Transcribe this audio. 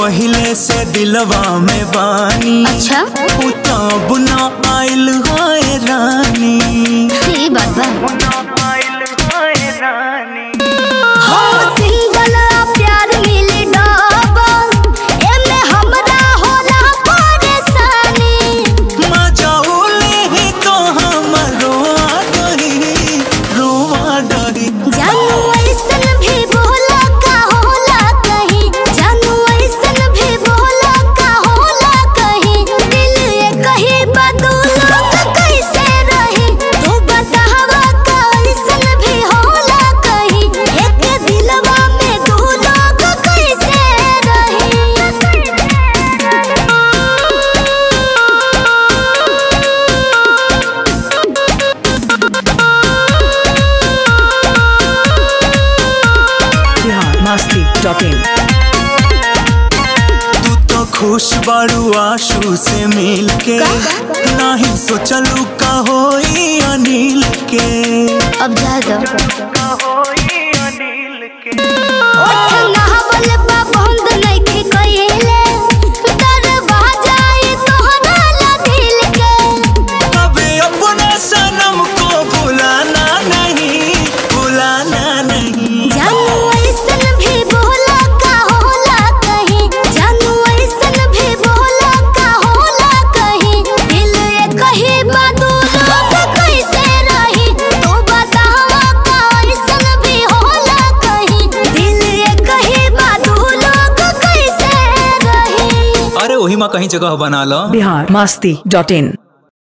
पहले से दिलवा में बानी अच्छा उ तब न आइल है रानी ये बात बा न आइल है रानी हो सिंगल प्यार मिली डबल एमे हमरा होला परेशानी मजाउले ही तो हम रोआ डरी रोआ डरी जानू ऐसन भी बोला का होला कहीं जानू ऐसन भी बोला का होला कहीं दिल ये कहीं बदूला का कैसे रही तू बतावा का ऐसन भी होला कहीं एक दिलवा में दो लोग कैसे बिहार मस्ती डॉट इन तू तो खुश बारू आशू से मिल के नहीं सोचलू का होई अनिल के अब जा दो का होई अनिल के ओठ नहावल बा बंद नइखे कइले दरवाजा ई तोहरा ला दिल के कभी अपने सनम को भुलाना नहीं भुलाना नहीं जानू ऐसन भी बोला का होला कहीं जानू ऐसन भी बोला का होला कहीं दिल ये कहीं बदूला कैसे रही तू बतावा का ऐसन भी होला कहीं दिल ये कहीं बदूला कैसे रही अरे वही माँ कहीं जगह बना लो बिहार मस्ती डॉट इन